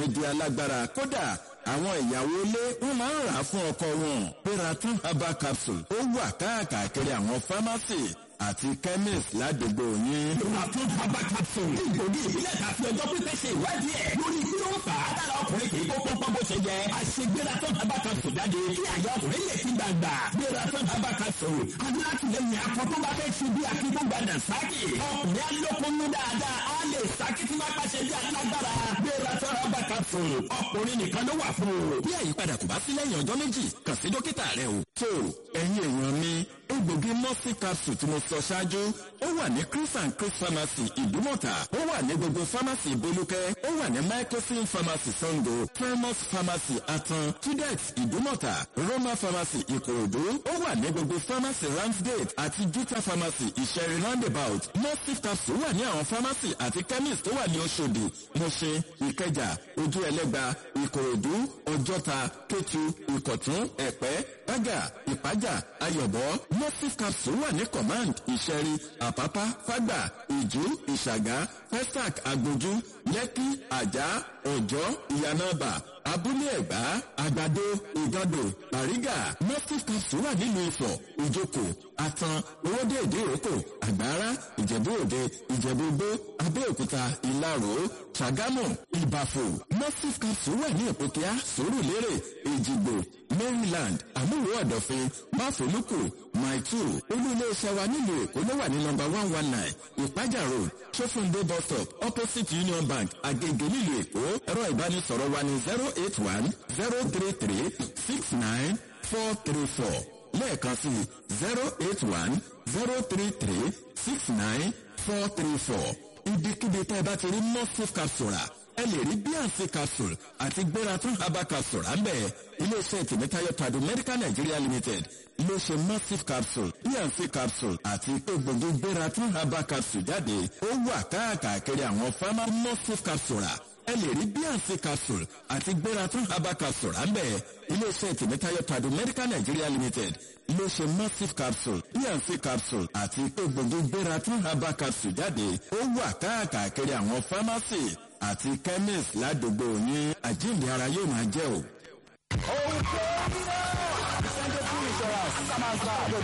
di alágbára kódà àwọn ìyàwó ilé wọn máa ń rà á fún ọkọ wọn Peraton herbal capsule ó wà káàkiri àwọn fámásì àti chemist ládùúgbò yín. Peraton herbal capsule ìgbòdì ìbílẹ̀ tàbí ọjọ́ pípẹ́ ṣe ìwádìí ẹ̀ lórí kí ló ń fà á dára ọkùnrin kì í kó pọ́npọ́n bó ṣe jẹ. Àṣegbératon herbal capsule jáde kí àyà ọkùnrin lè fi gbàgbà. Peraton herbal capsule alátìlẹyìn akọ tó bá fẹ́ ṣe bí akíkúgbàdà sákì. Ọkùnrin alókòónú dáadáa á lè sákì tí máa pàṣẹ bí alágbára. Peraton herbal capsule ọkùnrin nìkan ló wà fún o. bí àyípadà kò bá sí lẹ́yìn ọjọ́ méjì kàn sí dókítà rẹ o. tó ẹ̀yin èèyàn mi egbògi mọ́sí capsule tí mo sọ ṣáájú ó wà ní chris and chris pharmacy ìdúmọ̀tà ó wà ní gbogbo pharmacy ìbolúkẹ́ ó wà ní microsim pharmacy sango primus pharmacy atan tudex ìdúmọ̀tà roma pharmacy ìkòròdú ó wà ní gbogbo pharmacy ramsgate àti juta pharmacy ìṣẹ̀rí roundabout mọ́sí capsule wà ní àwọn pharmacy àti chemist tó wà ní oṣòdì mọ̀ṣẹ́ ìkẹjà ojú ẹlẹ́gba ìkòròdú ọjọ́ta kétu ìkọ̀tún ẹ̀pẹ́ bága ìpájà ayọ̀bọ mosif capsule wà ní command ìṣẹ̀rí àpápá fágbà ìjú ìṣàgá festac agbójú lẹ́kí àjà ọ̀jọ́ ìyànàbà abúlé ẹ̀gbá àgbàdo ìgàdò bàrígà mosif capsule wà nílùú ifọ̀ ìjókòó àtàn owóde èdè òkò àgbára ìjẹ̀bú òde ìjẹ̀bú gbó abẹ́òkúta ìlaró ṣàgámù ìbàfò mosif capsule wà ní ìpòkíà sòrùlérè èjìgbò maryland àmúwò ọ̀dọ̀fin máfòlùkù maitu olú-ilé-iṣẹ́ wa nílùú èkó ló wà ní nọ́mbà one one nine ìpájà road sófúndé bus stop opposite union bank agege nílùú èkó ẹ̀rọ ìbánisọ̀rọ̀ wa ní zero eight one zero three three six nine four three four lẹ́ẹ̀kan sí zero eight one zero three three six nine four three four ibikíbi tẹ́ ẹ bá ti rí mosif capsule rà ẹ lè rí bnc capsule àti gbératún herbal capsule àmbẹ̀ iléeṣẹ́ tìmítayọ tàdú medical nigeria limited iléeṣẹ́ massive capsule bnc capsule àti egbògi gbératún herbal capsule jáde ó wà káàkiri àwọn fámá massive capsule rà ẹ lè rí bnc capsule àti gbératún herbal capsule àmbẹ̀ iléeṣẹ́ tìmítayọ tàdú medical nigeria limited iléeṣẹ́ massive capsule bnc capsule àti egbògi gbératún herbal capsule jáde ó wà káàkiri àwọn pharmacy àti chemist ládùúgbò yín àjíǹde ara yóò máa jẹ́ o. ohun tó ń bọ̀ sunday free insurance sábà ń bá